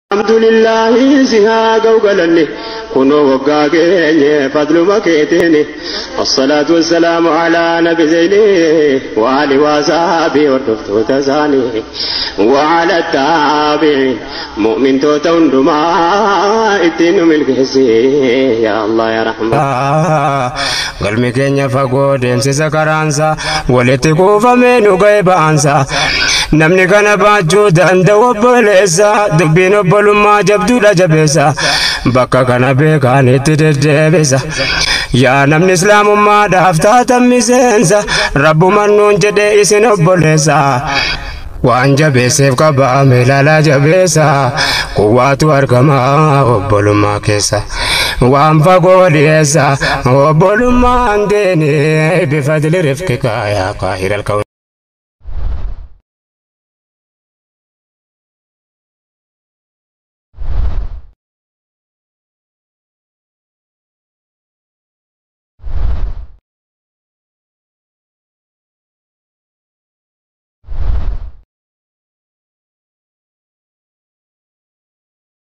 alhamdulillahi si haa ga'u galanne kunoo waggaa keenye fadluma keeteeni wassalaatu wassalaamu alaa nabi zeyni waali waasaabii hordoftoota isaanii waala taabiin mu'mintoota hundumaa ittiin nu milkeessi yaa allah yaa rahmaa galmi keenya fagoo deemsisa karaansa walitti kuufamee nu ga'e ba'aansa namni kana baachuu danda'u obboleessa dubbiin obbolummaa jabduudha jabeessa bakka kana beekaan itti deddeebisa yaa namni islaamummaadhaaf taatan miseensa rabbuman nuun jedhee isin obboleessa waan jabeesseef qabaame ilaalaa jabeessa kuwaatu argama obbolummaa keessa waan fagoo dhiyeessa obbolummaan deeni bifadli rifqika yaa qaahira